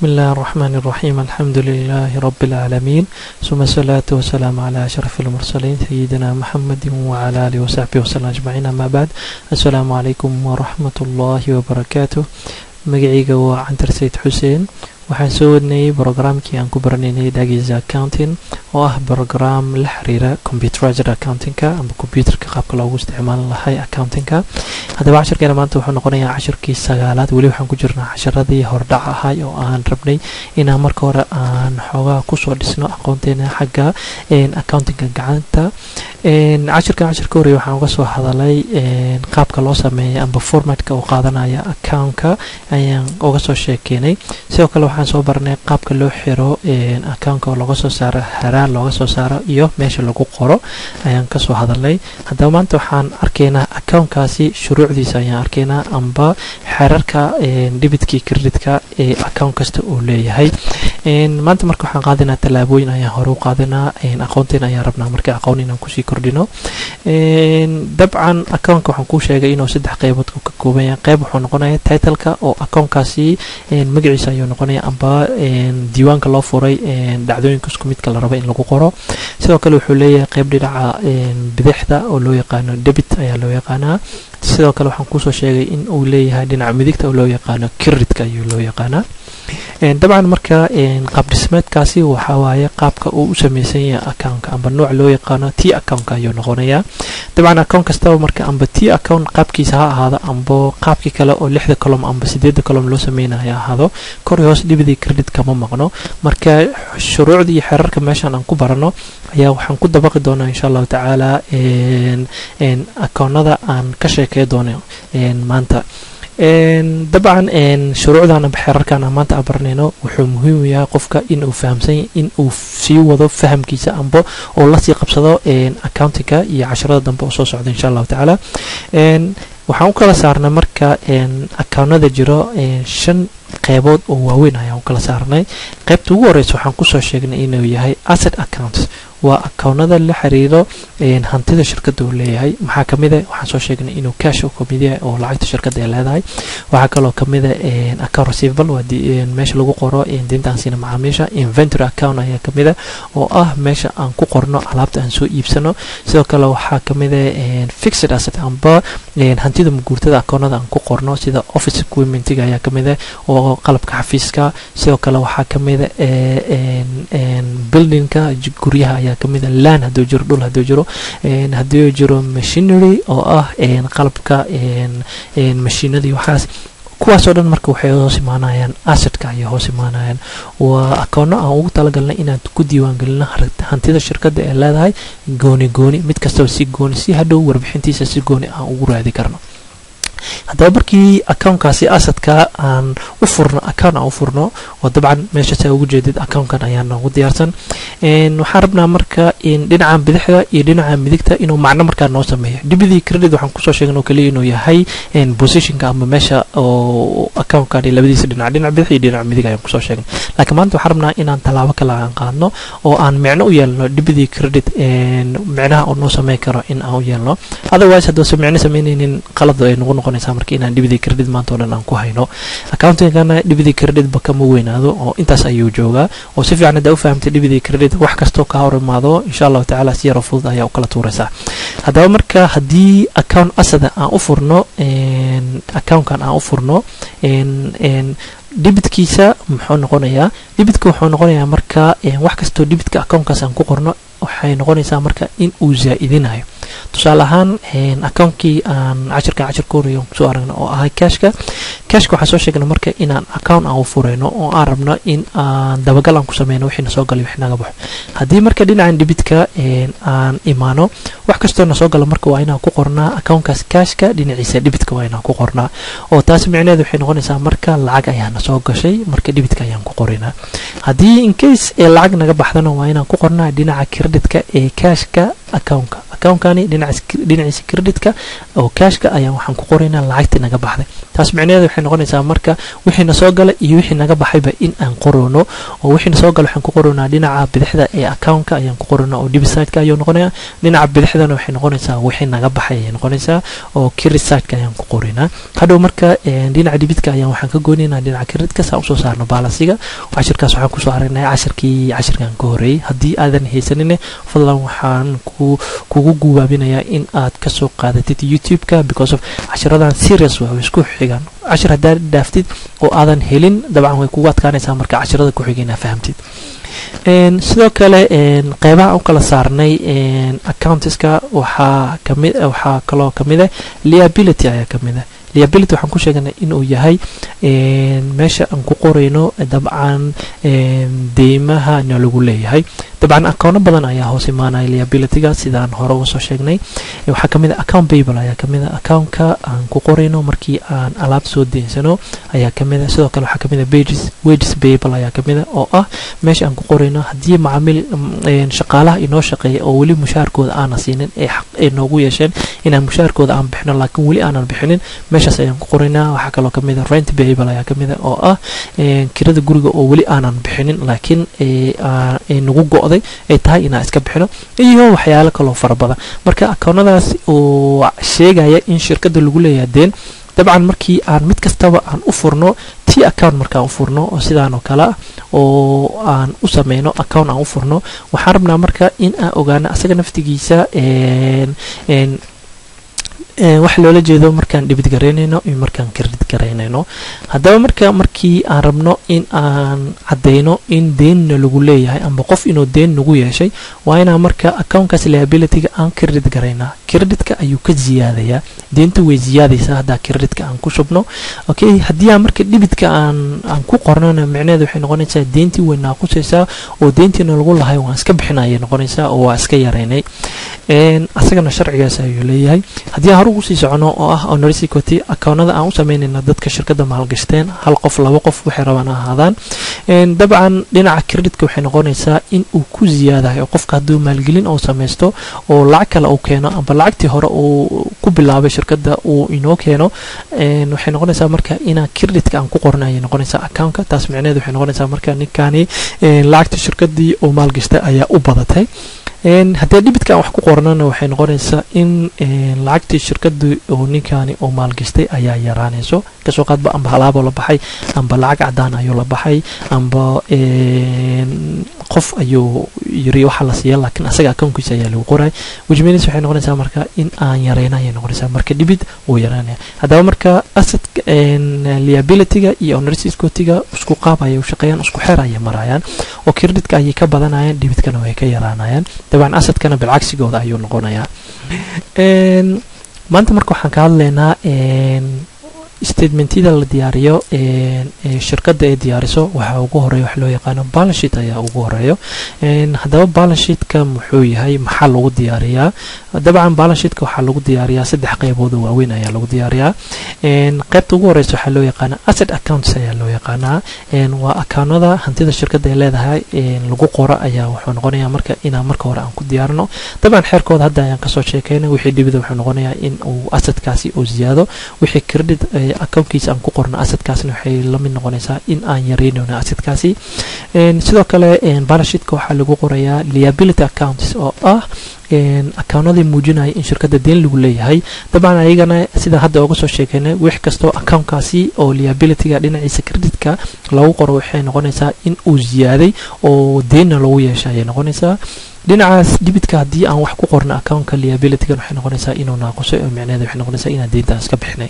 بسم الله الرحمن الرحيم الحمد لله رب العالمين ثم الصلاة والسلام على أشرف المرسلين سيدنا محمد وعلى آله وصحبه وسلم أجمعين أما بعد السلام عليكم ورحمة الله وبركاته magacayga waa cantar sayid xuseen waxaan soo wadnayay brograamkii aan ku baranaynay dagiza accounting oo ah brogram la xiriira computerized accountingka ama computerka qaabka loogu isticmaali lahay accountingka haddaba cashirkeena maanta wuxuu noqonayaa cashirkii sagaalaad weli waxaan ku jirnaa casharadii hordhac ahay oo aan rabnay inaan marka hore aan xoogaa kusoo dhisno aqoonteena xagga accountingka gacanta cashirkan cashirka horey waxaan uga soo hadalay qaabka loo sameeya amba formatka uu qaadanaya accountka ayaan uga soo sheekeynay sidoo kale waxaan soo barnay qaabka loo xiro accountka oo looga soo saaro haraan looga soo saaro iyo meesha lagu qoro ayaan kasoo hadalnay haddaba maanta waxaan arkaynaa accountkaasi shuruucdiisa ayaan arkaynaa amba xerarka dhibitkii kreditka ee account kasta uu leeyahay maanta marka waxaan qaadanaa tallaabooyin ayaan hore u qaadanaa aqoonteena ayaan rabnaa marka aqoon inaan kusii kordhino dabcan accountka waxaan kuu sheegay inuu saddex qeybood ka kooban yahay qeyb wuxuu noqonaya titleka oo accountkaasi magaciisa ayuu noqonaya amba diiwaanka loo furay dhacdooyinka isku midka la rabo in lagu qoro sidoo kale wuxuu leeyahay qeyb dhinaca bidixda oo loo yaqaano debit ayaa loo yaqaanaa sidoo kale waxaan kusoo sheegay in uu leeyahay dhinaca midigta oo loo yaqaano kiridka ayuu loo yaqaanaa dabcan marka qaab dhismeedkaasi waxaa waaye qaabka uu u sameysan yahay accountka amba nooc loo yaqaano t accountka ayuu noqonayaa dabcan account kastaba marka amba t account qaabkiisa ha ahaado amba qaabkii kale oo lixda colom amba sideedda colom loo sameynaya ahaado kor iyo hoos dhibidii credit kama maqno marka shuruucda iyo xerarka meeshan aan ku barano ayaa waxaan ku dabaqi doonaa insha allahu tacaala akoonada aan ka sheekey doono maanta dabcan shuruucdan amba xeerarkan aan maanta abaranayno wuxuu muhiim u yahay qofka in uu fahamsan in uu sii wado fahamkiisa amba oo lasii qabsado accountingka iyo casharada dambe oo soo socda insha allahu tacaala waxaan u kala saarnay marka accounada jiro shan qeybood oo waaweyn ayaan u kala saarnay qeybta ugu horeysa waxaan kusoo sheegnay inuu yahay asset accounts waa akownada la xiriiro hantida shirkada uu leeyahay maxaa kamida waxaan soo sheegnay inuu cash kamid yahay oo lacagta shirkada ay leedahay waxaa kaloo kamida account receivable waa meesha lagu qoro deyntaan siina macaamiisha inventory account ayaa kamida oo ah meesha aan ku qorno alaabta aan soo iibsano sidoo kale waxaa kamida fixed asset amba hantida muguurtada akoonada aan ku qorno sida office equipmentiga ayaa kamida oo qalabka xafiiska sidoo kale waxaa kamida buildingka guryaha ayaa kamida lan haduu jiro dhul haduu jiro haduu jiro machinery oo ah qalabka mashiinadii waxaas kuwaasoo dhan marka waxay hoos imaanayaan assetka ayay hoos imaanayaan waa akoono aan ugu talagalnay inaan ku diiwaangelino hantida shirkada ee leedahay gooni gooni mid kastaba si gooni si hadhow warbixintiisa si gooni aan ugu raadi karno haddaba markii accountkaasi asadka aan u furno account aan u furno oo dabcan meeshaas aa ugu jeedid accountkan ayaa noogu diyaarsan waxaan rabnaa marka dhinacan bidixda iyo dhinaca midigta inuu macno markaa noo sameeyo dibidii credit waxaan kusoo sheegin oo kaliya inuu yahay positionka ama meesha oo accountkan labadiisa dhinac dhinac bidix iyo dhinac midig ayaan kusoo sheegnay laakiin maanta waxaan rabnaa inaan tallaabo kale aan qaadno oo aan micno u yeelno dibidii credit micnaha oo noo sameyn karo in aan u yeelno otherwise haddoosa micno sameynaynin qalad ay nagu noqon marka inaan dhibidii credit maanta o dhan aan ku hayno accountingana dhibidii creditba kama weynaado oo intaas ayuu joogaa oo si fiican haddaa u fahamtay dhibidii credit wax kastoo ka hor imaado insha allahu tacaala si yaro fudud ayaa u kala tuuraysaa haddaba marka haddii account asada aan u furno accountkan aan u furno dhibidkiisa muxuu noqonayaa dhibidka wuxuu noqonayaa marka wax kastoo dhibidka accountkaas aan ku qorno waxay noqonaysaa marka in uu zaa'idinayo tusaale ahaan accountkii aan cashirka cashirka horeeya kusoo aragna oo ahay cashka cashka waxaan soo sheegnay marka inaan account aan u furayno oo aan rabno in aan dabagal aan ku sameyno wixii nasoo galay wixii naga baxo haddii marka dhinacan dhibitka aan imaano wax kastoo nasoo gala marka waa inaan ku qornaa accountkaas cashka dhinaciisa dhibitka waa inaan ku qornaa oo taasi micnaheedu waxay noqonaysaa marka lacag ayaa nasoo gashay marka dhibitka ayaan ku qorinaa haddii incase ee lacag naga baxdana waa inaan ku qornaa dhinaca creditka ee cashka accountka account-kani dhinaciisa creditka oo cashka ayaan waxaan ku qoraynaa lacagtii naga baxday taas micnaheeda waxay noqonaysaa marka wixiina soo galay iyo wixii naga baxayba in aan qoroono oo wixiina soo galay waxaan ku qoraynaa dhinaca bidixda ee account-ka ayaan ku qoraynaa oo debit side-ka ayuu noqonayaa dhinaca bidixdana waxay noqonaysaa wixii naga baxay ayay noqonaysaa oo credit side-ka ayaan ku qoraynaa hadhow marka dhinaca debitka ayaan waxaan ka goynaynaa dhinaca creditka saa usoo saarno baalasiga cashirkaas waxaan kusoo aragnay cashirkii cashirkan ka horeeyey haddii aadan haysanine fadlan waxaan ku kugu gubaabinayaa in aad kasoo qaadatid youtube-ka because of cashiradan serious waa way isku xigaan cashir haddaad dhaaftid oo aadan helin dabcan way kugu adkaanaysaa marka cashirada ku xiga inaa fahamtid sidoo kale qeybaha u kala saarnay accountiska waxaa kamid waxaa kaloo kamid ah liability ayaa kamid ah liability waxaan ku sheeganay inuu yahay meesha aan ku qorayno dabcan deymaha na lagu leeyahay dabcan accounno badan ayaa hoos imaanaya liabilityga sidaan hore uga soo sheegnay waxaa kamid a account babel ayaa kamid a accountka aan ku qorayno markii aan alaab soo deensano ayaa kamid a sidoo kale waxaa kamid a wages wages babel ayaa kamid a oo ah meesha aan ku qorayno haddii macaamiil shaqaalaha inoo shaqeeya oo weli mushaharkooda aanan siinin ee xaq ay noogu yeesheen inaan mushaharkooda aan bixino laakiin weli aanan bixinin meeshaas ayaan ku qoraynaa waxaa kaloo kamid a rent babel ayaa kamid a oo ah kirada guriga oo weli aanan bixinin laakiin ay nagu go-day ay tahay inaan iska bixino iyo waxyaalo kaloo fara badan marka akoonadaas oo sheegaya in shirkada lagu leeyahay deen dabcan markii aan mid kastaba aan u furno t account markaan u furno oo sidaan oo kale ah oo aan u sameyno account aan u furno waxaan rabnaa marka in aan ogaano asaga naftigiisa waxa loola jeedo markaan dhibid garaynayno iyo markaan kredit garaynayno haddaba marka markii aan rabno in aan caddayno in deenna lagu leeyahay amba qof inuu deen nagu yeeshay waa inaan marka accountkaas liabilityga aan kredit garaynaa kreditka ayuu ka ziyaadayaa deenta way ziyaadaysaa haddaa kreditka aan ku shubno okay haddii aan marka dhibidka aan aan ku qornana micnaheeda waxay noqonaysaa deentii way naaqusaysaa oo deentiina lagu lahay waan iska bixinayay noqonaysaa oo waa iska yaraynay asagana sharcigaas ayuu leeyahay haddii aan hor ugu sii socono oo ah honorary equity accountada aan u sameynayna dadka shirkada maalgashteen hal qof laba qof waxay rabaan ahaadaan dabcan dhinaca kreditka waxay noqonaysaa in uu ku ziyaadayo qofka hadduu maalgelin oo samaysto oo lacag kale uu keeno amba lacagtii hore uu ku bilaabay shirkada uu inoo keeno waxay noqonaysaa marka inaa kreditka aan ku qorna ayay noqonaysaa accountka taas micneheed waxay noqonaysaa marka ninkani lacagta shirkadii oo maalgashtay ayaa u badatay haddii dhibidka aan wax ku qornana waxay noqonaysaa in lacagtii shirkada oo ninkani oo maalgashtay ayaa yaraanayso kasoo qaadba amba halaaboo la baxay amba lacag cadaan ayuu la baxay amba qof ayuu yiri waxa la siiya laakiin asaga akoonkiisa ayaa lagu qoray which means waxay noqonaysaa marka in aan yareyna ayay noqonaysaa marka dhibid wuu yaraanaya haddaba marka asset liabilityga iyo honorary equity-ga isku qaab ayay u shaqeeyaan isku xeer ayay marayaan oo kreditka ayay ka badanayaan dhibidkana way ka yaraanayaan dabcan assetkana bilcagsigooda ayuu noqonayaa maanta marka waxaan ka hadlaynaa statementyada la diyaariyo shirkada ay diyaariso waxaa ugu horeeya wax loo yaqaano balanshit ayaa ugu horeeyo haddaba balanshidka muxuu yahay maxaa lagu diyaariyaa dabcan balanshidka waxaa lagu diyaariyaa saddex qeybood oo waaweyn ayaa lagu diyaariyaa qeybta ugu horeysa waxaa loo yaqaana asset accounts ayaa loo yaqaanaa waa akaanada hantida shirkada ay leedahay lagu qoro ayaa wuxuu noqonayaa marka inaan marka hore aan ku diyaarino dabcan xeerkooda hadda ayaan kasoo sheekeyna wixii dhibida wuxuu noqonayaa in uu assetkaasi uu ziyaado wixii credit accountkiisa aan ku qorno assetkaasna waxay la mid noqonaysaa in aan yareynayno assetkaasi sidoo kale balanshidka waxaa lagu qorayaa liability accounts oo ah accounadii muujinaya in shirkada deen lagu leeyahay dabcan ayagana sida hadda uga soo sheekeynay wix kastoo accountkaasi oo liabilityga dhinaciisa creditka lagu qoro waxay noqonaysaa in uu ziyaaday oo deenna lagu yeesha ayay noqonaysaa dhinacaas dhibidka haddii aan wax ku qorno accountka liabilitygan waxay noqonaysaa inuu naaqusay oo micnaheeda waxay noqonaysaa inaan deyntaas ka bixinay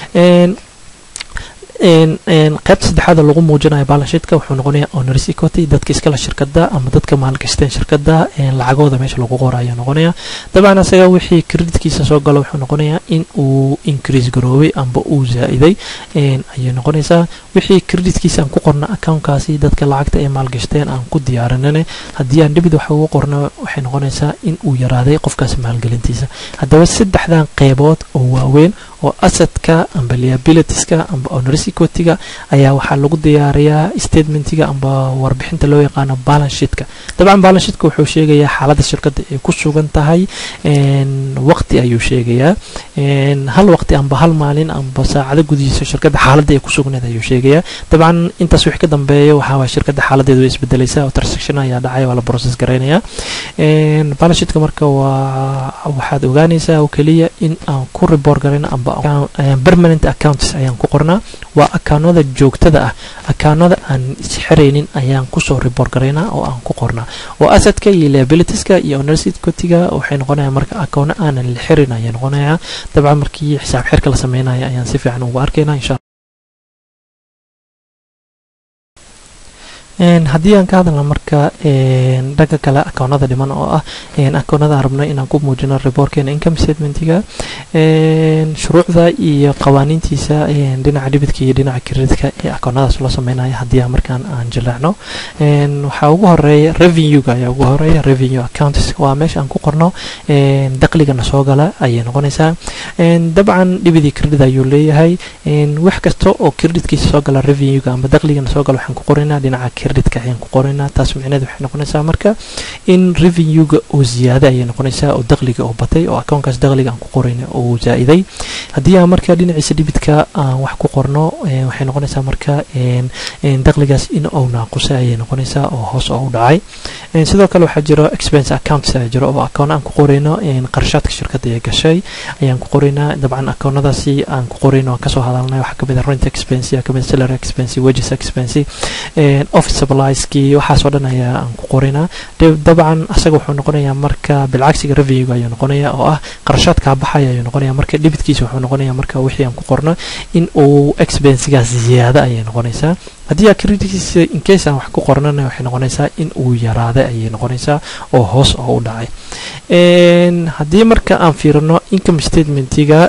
qaybta saddexaada lagu muujinayo balanshidka wuxuu noqonayaa honorary equity dadka iskale shirkada ama dadka maalgashteen shirkada lacagooda meesha lagu qorayo noqonaya dabcan asaga wixii creditkiisa soo galo wuxuu noqonayaa in uu increase garoobay amba uu zaa-iday ayay noqonaysaa wixii creditkiisa aan ku qorna accountkaasi dadka lacagta ay maalgashteen aan ku diyaarinane haddii aan dhibid wax ugu qorno waxay noqonaysaa in uu yaraaday qofkaas maalgelintiisa haddaba saddexdan qeybood oo waaweyn oo assetka amba liabilitieska amba honorary owners equity-ga ayaa waxaa lagu diyaariyaa statementiga amba warbixinta loo yaqaano balance sheetka dabcan balance sheetka wuxuu sheegayaa xaaladda shirkadda ay ku sugan tahay waqti ayuu sheegayaa hal waqti amba hal maalin amba saacado gudihiisa shirkadda xaaladda ay ku sugneed ayuu sheegayaa dabcan intaas wixii ka dambeeya waxaa waay shirkadda xaaladeedu way isbedelaysaa oo transaction ayaa dhacaya waa la process garaynayaa balance sheetka marka waa waxaad ogaanaysaa oo keliya in aan ku report garayno amba permanent accounts ayaan ku qornaa waa akaanada joogtada ah akaanada aan isxiraynin ayaan kusoo report garaynaa oo aan ku qornaa oo asadka iyo liabilitieska iyo owners equity-ga waxay noqonayaan marka akoono aanan la xirin ayay noqonayaa dabcan markii xisaab xirka la sameynaya ayaan si fiican ugu arkaynaa insha haddii aan ka hadalna marka dhanka kale akoonada dhiman oo ah akoonada aan rabno inaan ku muujino reportkeena income statementiga shuruucda iyo qawaaniintiisa dhinaca dhibidka iyo dhinaca kreditka ee akoonadaas loo sameynaya haddii aan markaan aan jileecno waxaa ugu horeeya revenue-ga ayaa ugu horeeya revenue accounts waa meesha aan ku qorno dakhligana soo gala ayay noqonaysaa dabcan dhibidii credit ayuu leeyahay wax kasta oo creditkiisa soo gala revenue-ga amba dakhligana soo gala waxaan ku qoraynaa dhinaca credit-ka ayaan ku qoraynaa taas micneed waxay noqonaysaa marka in revenue-ga oo ziyaada ayay noqonaysaa oo dakhliga oo batay oo akoonkaas dakhliga aan ku qorayna oo zaa'iday haddii aan marka dhinaciisa dhibidka aan wax ku qorno waxay noqonaysaa marka dakhligaas in uu naaqusay ayay noqonaysaa oo hoos oo u dhacay sidoo kale waxaa jiro expense accounts ayaa jiro oo akoon aan ku qorayno qarashaadka shirkadda ee gashay ayaan ku qoraynaa dabcan akoonadaasi aan ku qorayno aan kasoo hadalnay waxaa kamid ah rent expense kamid ah salary expense wages expense office supplieski waxaasoo dhan ayaa aan ku qoraynaa dabcan asaga wuxuu noqonayaa marka bilcagsiga revenue ayuu noqonaya oo ah qarashaadkaa baxaya ayuu noqonaya marka dhibidkiisa wuxuu noqonaya marka wixii aan ku qorno in uu expensigaas ziyaada ayay noqonaysaa haddii aa creditkiisa incase aan wax ku qornana waxay noqonaysaa in uu yaraaday ayay noqonaysaa oo hoos oo u dhacay haddii marka aan fiirino income statementiga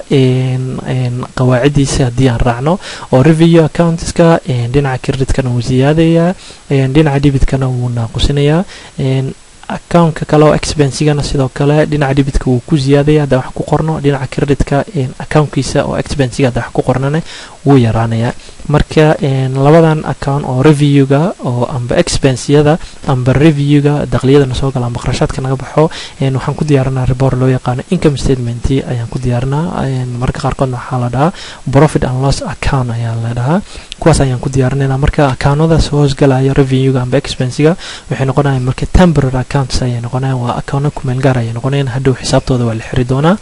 qawaacidiisa haddii aan raacno oo revenue accountska dhinaca creditkana wuu ziyaadayaa dhinaca debidkana wuu naaqusinayaa accountka kale oo expensigana sidoo kale dhinaca debidka wuu ku ziyaadaya haddaan wax ku qorno dhinaca creditka accountkiisa oo expensiga haddaan wax ku qornana wuu yaraanayaa marka labadan account oo reviewga oo amba expensiyada amba reviewga dakliyadana soo gala amba qarashaadka naga baxo waxaan ku diyaarinaa report loo yaqaano income statement ayaan ku diyaarinaa marka qaarkoodna waxaa la dhahaa profit and loss account ayaa la dhahaa kuwaas ayaan ku diyaarinayna marka accounadaas hoos galaya reviewga amba expensiga waxay noqonayaan marka temporary accounts ayay noqonayaan waa account kumeel gaar ayay noqonayaan hadhow xisaabtooda waa la xiri doonaa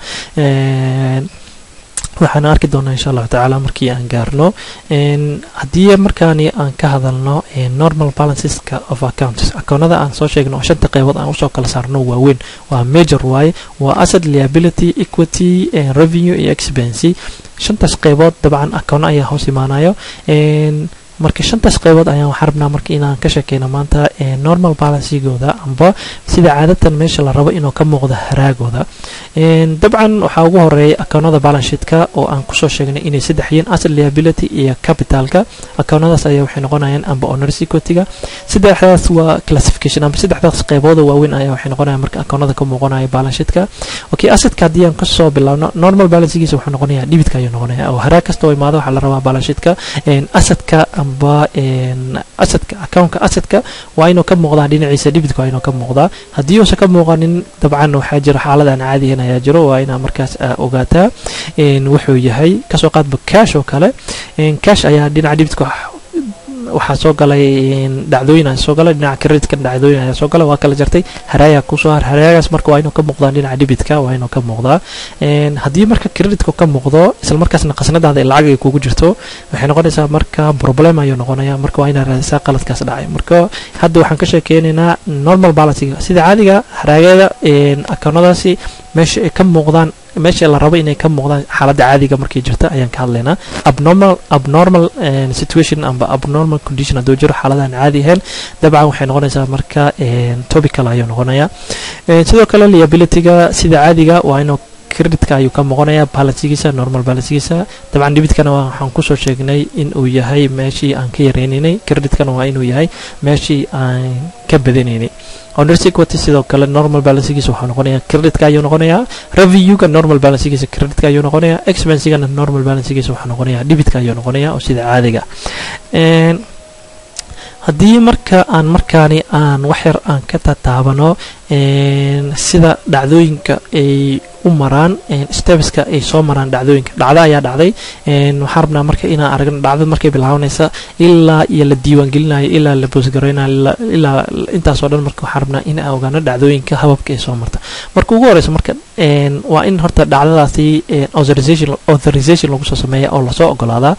waxaan arki doonaa insha allahu tacaala markii aan gaarno haddii markaani aan ka hadalno normal balanceska of accounts akoonada aan soo sheegno oo shanta qeybood aan usoo kala saarno waaweyn waa major waaye waa asset liability equity revenue iyo expense shantaas qeybood dabcan akoono ayaa hoos imaanayo marka shantaas qeybood ayaan waxaan rabnaa marka inaan ka sheekeyno maanta normal balancigooda amba sida caadatan meesha la rabo inuu ka muuqdo haraagooda dabcan waxaa ugu horeeya akoonada balansheetka oo aan kusoo sheegnay inay saddex yihiin asset liability iyo capitalka akoonadaas ayaa waxay noqonayaan amba owners equity-ga saddexdaas waa classification amba saddexdaas qeybooda waaweyn ayaa waxay noqonayaan marka akoonada ka muuqanaya balansheetka okay assetka haddii aan kasoo bilaabno normal balancegiisa wuxuu noqonayaa dhibidka ayuu noqonaya oo haraag kasta oo imaado waxaa la rabaa balansheetka assetka amba asadka accountka asadka waa inuu ka muuqdaa dhinaciisa dhibidka waa inuu ka muuqdaa haddii uusan ka muuqanin dabcan waxaa jira xaalad aan caadihin ayaa jiro waa inaa markaas ogaataa wuxuu yahay kasoo qaadba cash oo kale cash ayaa dhinaca dhibidka waxaa soo galay dhacdooyin ayaa soo galay dhinaca creditka dhacdooyin ayaa soo galay waa kala jartay haraayaa kusoo har haraagaas marka waa inuu ka muuqdaa dhinaca dhibitka waa inuu ka muuqdaa haddii marka creditka ka muuqdo isla markaasna qasnadaada ee lacag ay kugu jirto waxay noqonaysaa marka problem ayuu noqonaya marka waa inaad raadisaa qaladkaas dhacay marka hadda waxaan ka sheekeynaynaa normal balancinga sida caadiga haraagada akoonadaasi meesha ay ka muuqdaan meesha la rabo inay ka muuqdaan xaaladda caadiga markay jirta ayaan ka hadlaynaa abnormal abnormal situation amba abnormal condition hadduu jiro xaaladaan caadi ahayn dabcan waxay noqonaysaa marka topical ayuu noqonayaa sidoo kale liabilityga sida caadiga waa inuu creditka ayuu ka noqonayaa balansigiisa normal balansigiisa dabcan dhibitkana waxaan kusoo sheegnay in uu yahay meeshii aan ka yareynaynay creditkana waa inuu yahay meeshii aan ka badanaynay honors equity sidoo kale normal balansigiisa waxaa noqonayaa creditka ayuu noqonayaa revenue-ga normal balansigiisa creditka ayuu noqonayaa expensigana normal balansigiisa waxaa noqonayaa dhibitka ayuu noqonayaa oo sida caadiga haddii marka aan markaani aan wax yar aan ka tataabano sida dhacdooyinka ay u maraan stebeska ay soo maraan dhacdooyinka dhacdo ayaa dhacday waxaan rabnaa marka inaan aragno dhacdada markay bilaabanaysa ilaa iyo la diiwaangelinayo ilaa la boosgareynayo ilaa intaasoo dhan marka waxaan rabnaa in aan ogaano dhacdooyinka hababka ay soo marta marka ugu horeysa marka waa in horta dhacdadaasi authorization authorization lagu soo sameeya oo lasoo ogolaadaa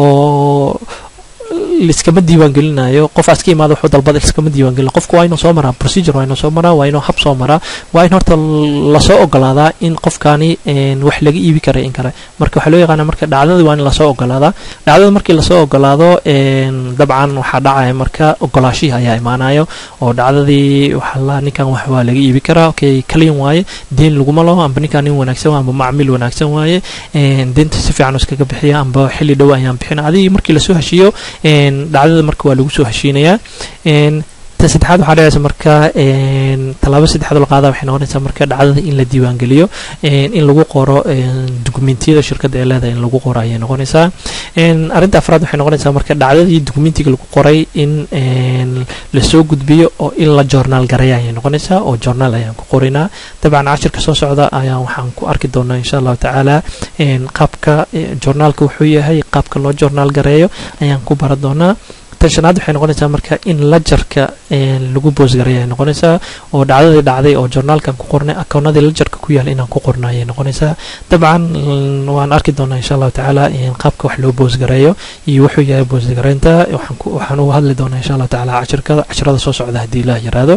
oo liskama diiwaan gelinayo qofaas ka imaada wuxuu dalbada liskama diiwaan gelina qofku waa inuu soo maraa procedure waa inuu soo maraa waa inuu hab soo maraa waa in horta lasoo ogolaadaa in qofkani wax laga iibi karay in kale marka waxaa loo yaqaana marka dhacdadii waa in lasoo ogolaadaa dhacdada markii lasoo ogolaado dabcan waxaa dhacaya marka ogolaashihi ayaa imaanayo oo dhacdadii waxaa la ninkan wax waa laga iibi karaa okay clean waaye deen laguma laho amba ninkan nin wanaagsan waa amba macmiil wanaagsan waaye deenta si fiican iskaga bixiya amba xilli dhow ayaan bixina adigii markii lasoo heshiiyo dhacdada marka waa lagu soo heshiinayaa ta saddexaad waxaa dhacaysa marka tallaabo saddexaad la qaada waxay noqonaysaa marka dhacdada in la diiwaangeliyo in lagu qoro dukumentiyada shirkadda ee leedahay in lagu qoro ayay noqonaysaa arrinta afraad waxay noqonaysaa marka dhacdadii dukumentiga lagu qoray in lasoo gudbiyo oo in la joornaal gareeya ayay noqonaysaa oo joornaal ayaan ku qoraynaa dabcan cashirka soo socda ayaan waxaan ku arki doonaa insha allahu tacaala qaabka joornaalka wuxuu yahay qaabka loo joornaal gareeyo ayaan ku baran doonaa tan shanaad waxay noqonaysaa marka in lajarka lagu boosgareeya ay noqonaysaa oo dhacdadii dhacday oo journaalkan ku qornay akoonadii lajarka ku yaal inaan ku qorno ayay noqonaysaa dabcan waan arki doonaa insha allahu tacaala qaabka wax loo boosgareeyo iyo wuxuu yahay boosgareynta waxaan uga hadli doonaa insha allahu tacaala cashirkada cashirada soo socda haddii ilaah yaraado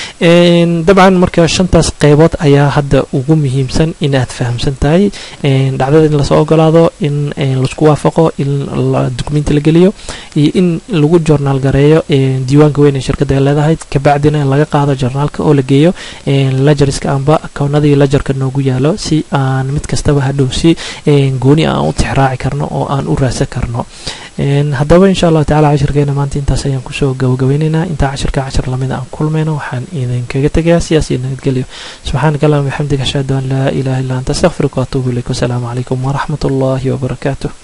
dabcan marka shantaas qeybood ayaa hadda ugu muhiimsan in aad fahamsan tahay dhacdada in lasoo ogolaado in laisku waafaqo in dukumenti la geliyo iyo in lagu joornaal gareeyo diiwaanka weyn ee shirkadda ay leedahay kabacdina in laga qaado joornaalka oo la geeyo lajariska amba akoonadii lajarka noogu yaalo si aan mid kastaba hadhow si gooni aan u tixraaci karno oo aan u raadsan karno haddaba insha allahu tacala cashirkeena maanta intaas ayaan kusoo gabagabeyneynaa intaa cashirka cashir lamida aan kulmayno waxaan idinkaga tegayaa siyaas iyo nabadgelyo subxaanaka allahuma bixamdika ashhadu an laa ilaha illa anta astaqfiruka waatuubu ilayk wasalaamu calaykum waraxmat ullahi wabarakaatuh